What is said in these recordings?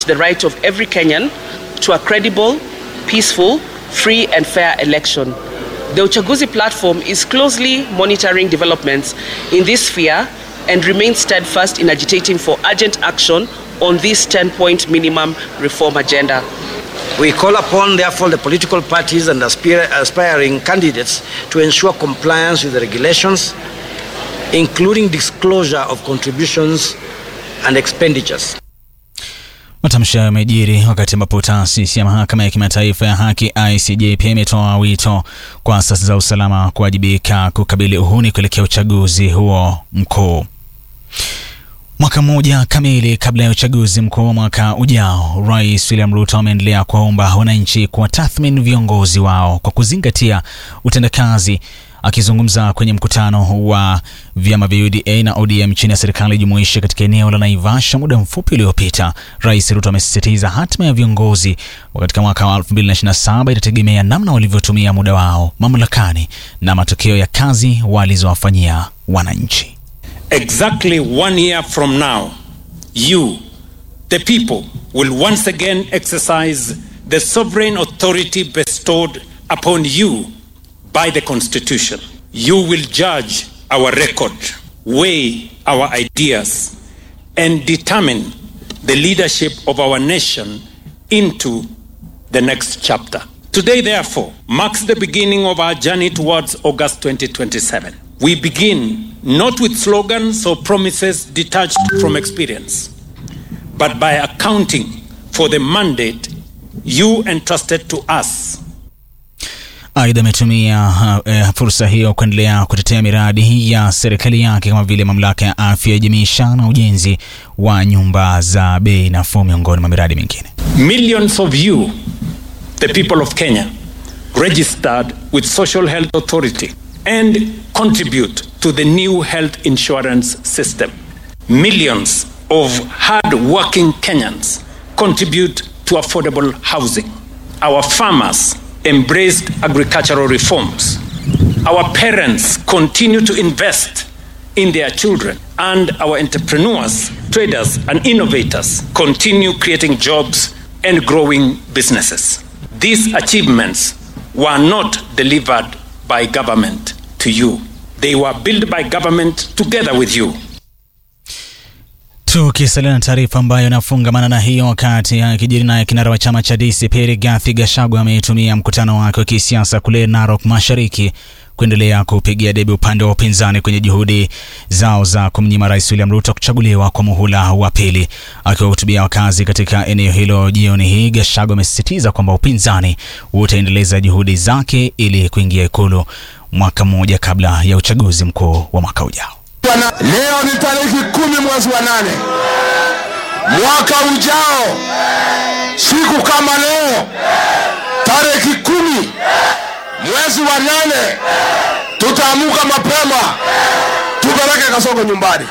the right of every Kenyan to a credible, peaceful, free and fair election. The Uchaguzi platform is closely monitoring developments in this sphere and remains steadfast in agitating for urgent action on this 10-point minimum reform agenda. We call upon, therefore, the political parties and aspir- aspiring candidates to ensure compliance with the regulations, including disclosure of contributions and expenditures. Matamshi hayo yamejiri wakati ambapo taasisi ya mahakama ya kimataifa ya haki ICJ pia imetoa wito kwa asasi za usalama kuwajibika kukabili uhuni kuelekea uchaguzi huo mkuu. Mwaka mmoja kamili kabla ya uchaguzi mkuu wa mwaka ujao, Rais William Ruto ameendelea kuwaomba wananchi kuwatathmini viongozi wao kwa kuzingatia utendakazi. Akizungumza kwenye mkutano wa vyama vya UDA na ODM chini ya serikali jumuishi katika eneo la Naivasha muda mfupi uliopita, Rais Ruto amesisitiza hatima ya viongozi katika mwaka wa 2027 itategemea namna walivyotumia muda wao mamlakani na matokeo ya kazi walizowafanyia wananchi. Exactly one year from now, you, the people, will once again exercise the sovereign authority bestowed upon you by the Constitution. You will judge our record, weigh our ideas, and determine the leadership of our nation into the next chapter. Today, therefore, marks the beginning of our journey towards August 2027. We begin not with slogans or promises detached from experience, but by accounting for the mandate you entrusted to us Aidha, ametumia uh, fursa hiyo kuendelea kutetea miradi ya serikali yake kama vile mamlaka ya afya ya jamii SHA na ujenzi wa nyumba za bei nafuu miongoni mwa miradi mingine. Millions of you, the people of Kenya, registered with Social Health Authority and contribute to the new health insurance system. Millions of hard-working Kenyans contribute to affordable housing. Our farmers embraced agricultural reforms. Our parents continue to invest in their children, and our entrepreneurs, traders, and innovators continue creating jobs and growing businesses. These achievements were not delivered by government to you, they were built by government together with you. Tukisalia na taarifa ambayo inafungamana na hiyo, wakati akijiri naye kinara wa chama cha DCP Rigathi Gachagua ameitumia mkutano wake wa kisiasa kule Narok Mashariki kuendelea kupigia debe upande wa upinzani kwenye juhudi zao za kumnyima Rais William Ruto kuchaguliwa kwa muhula wa pili. Akiwahutubia wakazi katika eneo hilo jioni hii, Gachagua amesisitiza kwamba upinzani utaendeleza juhudi zake ili kuingia Ikulu mwaka mmoja kabla ya uchaguzi mkuu wa mwaka ujao. Leo ni tariki kumi mwezi wa nane mwaka ujao, siku kama leo tariki kumi mwezi wa nane tutaamuka mapema tupeleke Kasongo nyumbani.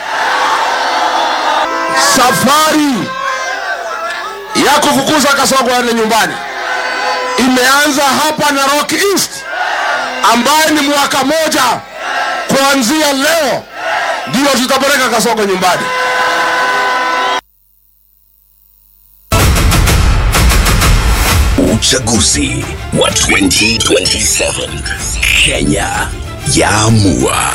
Safari ya kufukuza Kasongo aende nyumbani imeanza hapa Narok East, ambaye ni mwaka moja kuanzia leo ndio tutapeleka Kasongo nyumbani. Uchaguzi wa 2027 Kenya yaamua.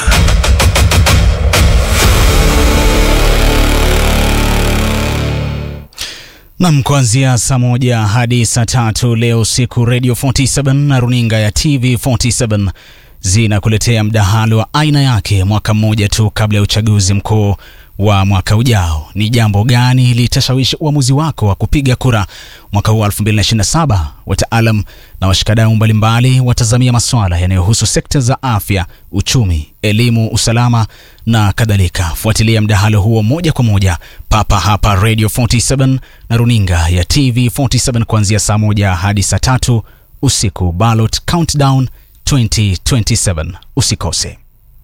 Nam, kuanzia saa moja hadi saa tatu leo usiku, Radio 47 na runinga ya TV 47 zinakuletea mdahalo wa aina yake mwaka mmoja tu kabla ya uchaguzi mkuu wa mwaka ujao. Ni jambo gani litashawishi uamuzi wako wa kupiga kura mwaka huu wa 2027? Wataalam na washikadau mbalimbali watazamia masuala yanayohusu sekta za afya, uchumi, elimu, usalama na kadhalika. Fuatilia mdahalo huo moja kwa moja papa hapa Radio 47 na runinga ya TV 47 kuanzia saa moja hadi saa tatu usiku. Ballot Countdown 2027 usikose.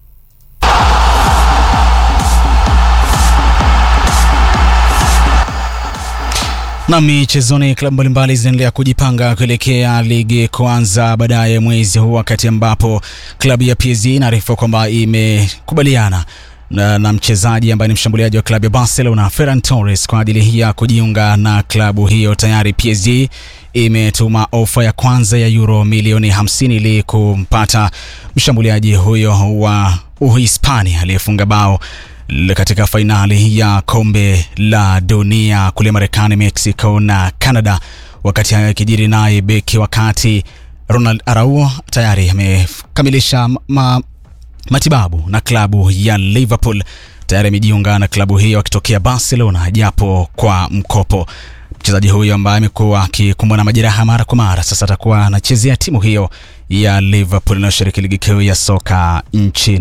Na michezoni, klabu mbalimbali zinaendelea kujipanga kuelekea ligi kuanza baadaye mwezi huu, wakati ambapo klabu ya PSG inaarifu kwamba imekubaliana na, na mchezaji ambaye ni mshambuliaji wa klabu ya Barcelona Ferran Torres kwa ajili ya kujiunga na klabu hiyo. Tayari PSG imetuma ofa ya kwanza ya euro milioni 50 ili kumpata mshambuliaji huyo wa Uhispania aliyefunga bao katika fainali ya kombe la dunia kule Marekani, Mexico na Canada. Wakati hayo yakijiri, naye beki wakati Ronald Araujo tayari amekamilisha ma, matibabu na klabu ya Liverpool. Tayari amejiunga na klabu hiyo akitokea Barcelona japo kwa mkopo. Mchezaji huyo ambaye amekuwa akikumbwa na majeraha mara kwa mara, sasa atakuwa anachezea timu hiyo ya Liverpool inayoshiriki ligi kuu ya soka nchini